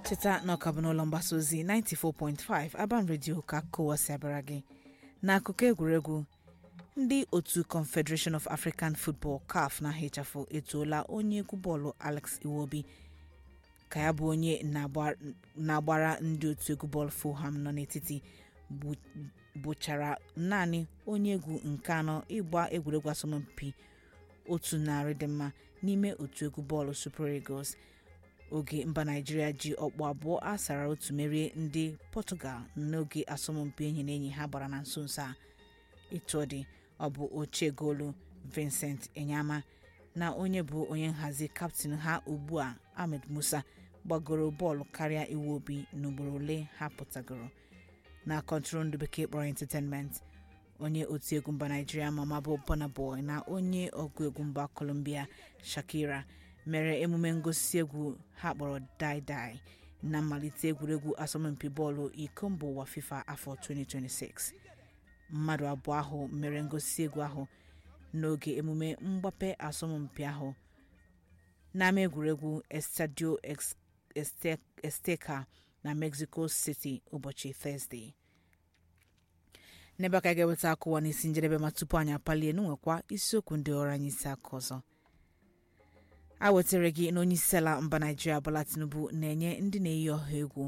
cheta na ọka bụ n'ụlọ mgbasa ozi 94.5 Aban Radio ka kowa si abịara gị n'akụkọ egwuregwu ndị otu confederation of african football caf na hafụ etoola onye egwu bọọlụ alex iwobi ka ya bụ onye na-agbara ndị otu egwu bọọlụ fulham nọ n'etiti bụchara naanị onye egwu nke anọ ịgba egwuregwu asọmpi otu narị dị mma n'ime otu egwu bọọlụ super eagles oge mba naijiria ji ọkpụ abụọ asara otu merie ndị pọtụgal n'oge asọmpi enyi na enyi ha gbara na nso nso a etu ọ dị ọ bụ ochie goolu vincent enyama na onye bụ onye nhazi kaptịn ha ugbu a ahmed musa gbagoro bọọlụ karịa iwu obi n'ugboro ole ha pụtagoro na kọntrol ndụ bekee kpọrọ entertainment onye otiegwu mba naijiria mama bụ Burna Boy na onye ọgụ egwu mba Colombia Shakira mere emume ngosi egwu ha kpọrọ Dai Dai na mmalite egwuregwu asọmpi bọọlụ iko mba ụwa FIFA afọ 2026 mmadụ abụọ ahụ mere ngosi egwu ahụ n'oge emume mgbape asọmpi ahụ n'ama egwuregwu Estadio Azteca na Mexico City ụbọchị Thursday n'ebe aka ga-eweta akụwa n'isi njedebe ma tupu anyị apalie n'nwekwa isiokwu ndị ọrụ anyị isi aka ọzọ a wetara gị na onye isi ala mba naijiria Bola Tinubu na-enye ndị na-eyi ọha egwu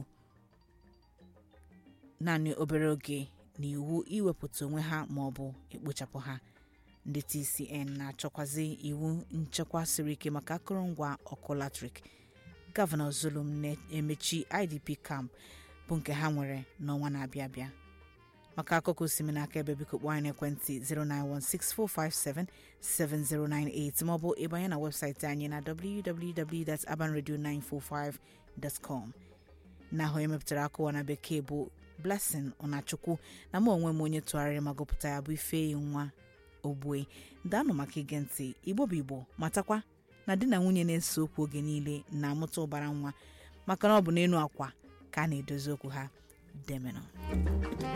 naanị obere oge na iwu iwepụta onwe ha ma ọ bụ ekpochapụ ha ndị TCN na-achọkwazi iwu nchekwa siri ike maka akụrụngwa ọkụ latrik gọvanọ Zulum na-emechi IDP camp bụ nke ha nwere n'ọnwa na-abịa abịa maka akụkọ osimi n'aka ebe biko kpọọ anyị n'ekwentị 09164577098 maọbụ ịbanye na webụsaịtị anyị na www.abanradio945.com na ahụ emepụtara akụwa na bekee bụ blessing ọnachukwu na mụ onwe m onye tụgharịrị ma gụpụta ya bụ ife nwa ogbue daanụ maka ige ntị igbo bụ igbo matakwa na di na nwunye na-ese okwu oge niile na-amụta ụbara nwa maka na ọ bụ n'elu akwa ka a na-edozi okwu ha demenụ